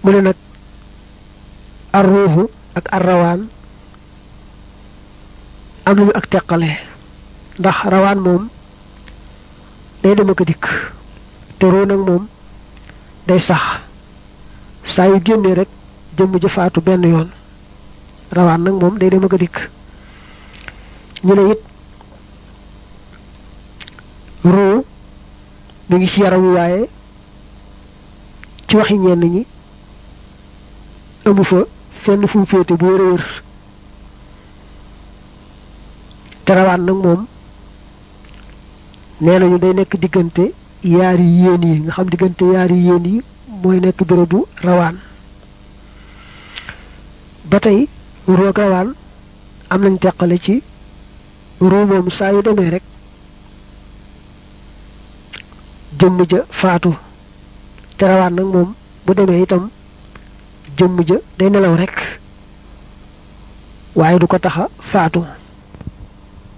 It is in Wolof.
mu ne nag ar ruuxu ak ar rawaan am nañu ak teqale ndax rawaan moom day dem ak a dikk te ruu nag moom day sax saa yu génnee rek jëmm jëfaatu benn yoon rawaan nag moom day dem ak a dikk ñu ne it ruu mi ngi ci yaram wi waaye ci waxi ñenn ñi amu fa fenn fu mu féete bu wër a wër te rawaan nag moom nee nañu day nekk diggante yaari yéen yi nga xam diggante yaari yéen yi mooy nekk bérébu rawaan ba tey ruu ak rawaan am nañ teqale ci ruu moom saa yu demee rek jëmm ja faatu te rawaan nag moom bu demee itam jëmm ja day nelaw rek waaye du ko taxa faatu